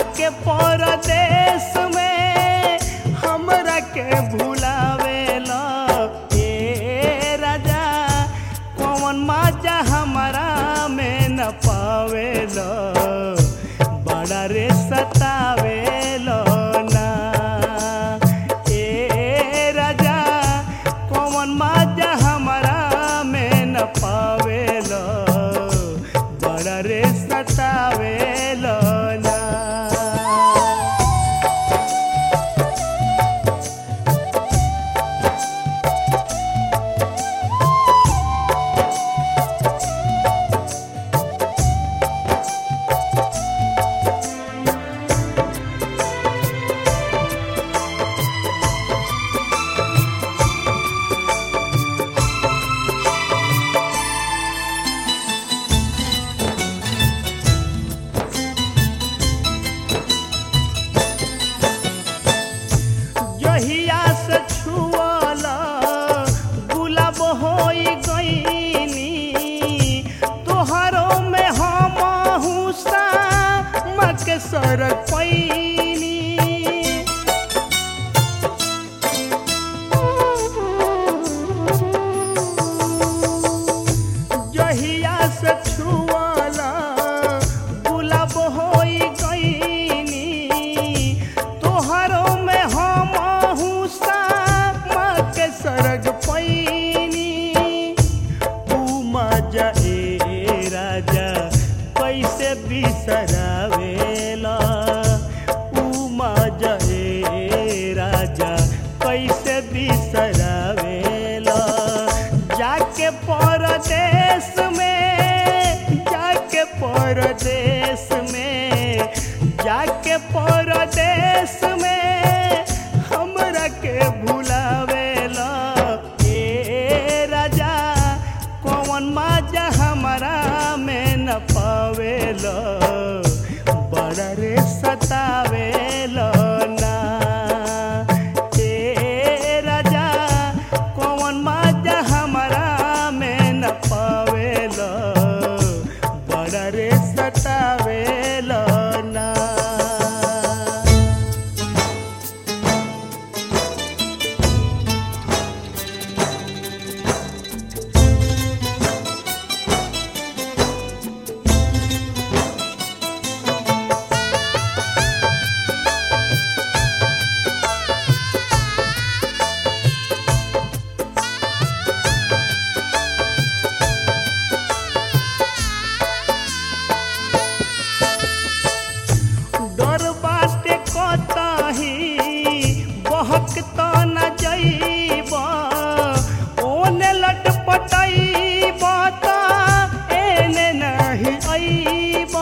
जाके परदेश में हमरा के भुलावेला ए राजा कौन मजा हमारा में न पावेला बड़ा रे सतावेला ना ए राजा कौन मजा हमारा में न पावेला बड़ा रे सतावेला ना जहिया से छुअला गुलाब होई गईनी तोहरो में हम हुसा मके सर पैनी जहिया से छुअला गुलाब होई गईनी तोहरो में हम हुसा के सरग पैनी तू मजा ए राजा कैसे बिसरावेला ऊ मजा ए राजा कैसे बिसरावेला जाके परदेश में जाके परदेश में जाके परदेश में हमरा के भुलावेला ए राजा कौन मजा हमारा में न पावेला बड़ा रे सतावेला ना ए राजा कौन मजा हमारा में न पावेला बड़ा रे सतावेला ना डर बाटे कतही बहक त न जइब ओने लटपटइब त एने नहीं अइब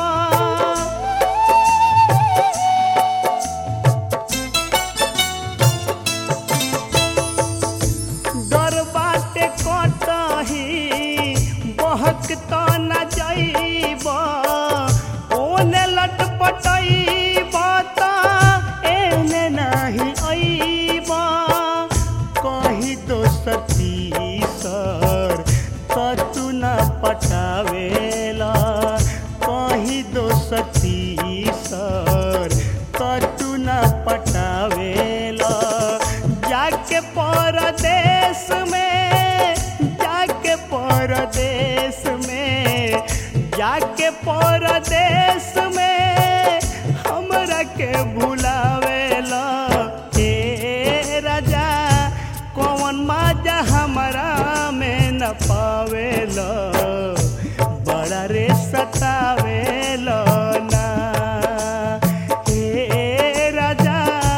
डर बाटे कतही बहक त न जइब ओने लटपटइब त एने नाही अइब कही दोस्ती सर तू न पटावेला कही दोस्ती सर तू न पटावेला जाके परदेश में जाके परदेश में जाके परदेश में हमरा के भुलावेला ए राजा कौन मजा हमारा में न पावेला बड़ा रे सतावेला ना ए राजा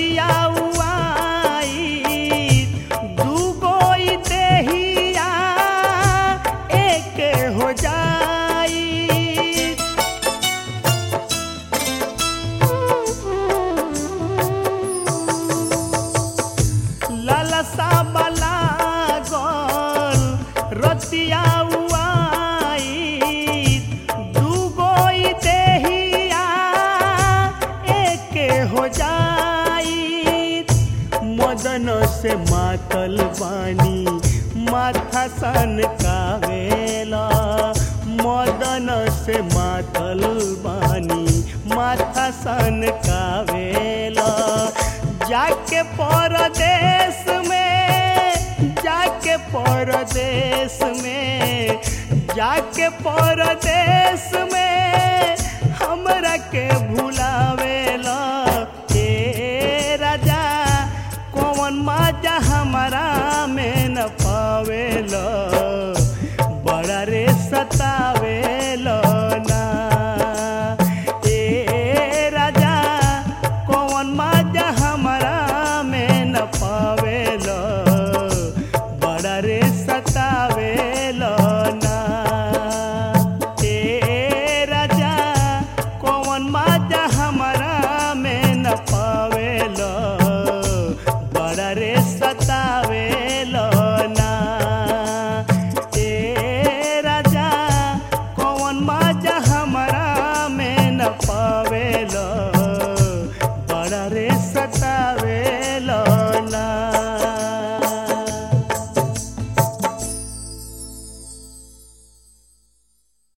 रतिया उआई दूगो ई देहिया एक हो जाई ललसा बला गल रतिया उआई दूगो ई देहिया एक हो जाई मदन से मातल बानी माथा सन कावेला मदन से मातल बानी माथा सन कावेला जाके परदेश में जाके परदेश में जाके परदेश